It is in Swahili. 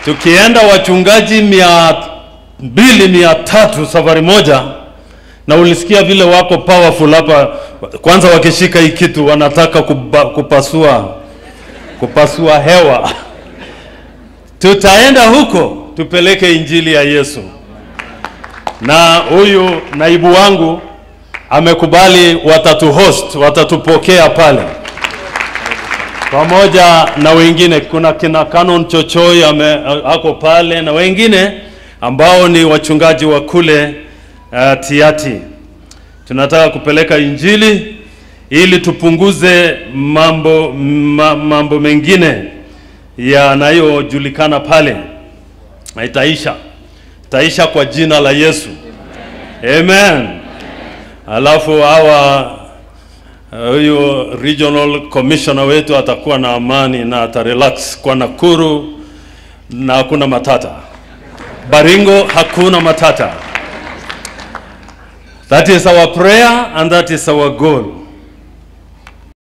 tukienda wachungaji mia mbili mia tatu safari moja na ulisikia vile wako powerful hapa kwanza wakishika hii kitu wanataka kuba, kupasua kupasua hewa tutaenda huko tupeleke injili ya yesu na huyu naibu wangu amekubali watatu host watatupokea pale pamoja na wengine kuna kina Canon Chochoi ame, ako pale na wengine ambao ni wachungaji wa kule uh, Tiati. Tunataka kupeleka injili ili tupunguze mambo ma, mambo mengine yanayojulikana pale, na itaisha itaisha kwa jina la Yesu, amen. Alafu hawa huyu regional commissioner wetu atakuwa na amani na atarelax kwa Nakuru na hakuna matata. Baringo hakuna matata. That is our prayer and that is our goal.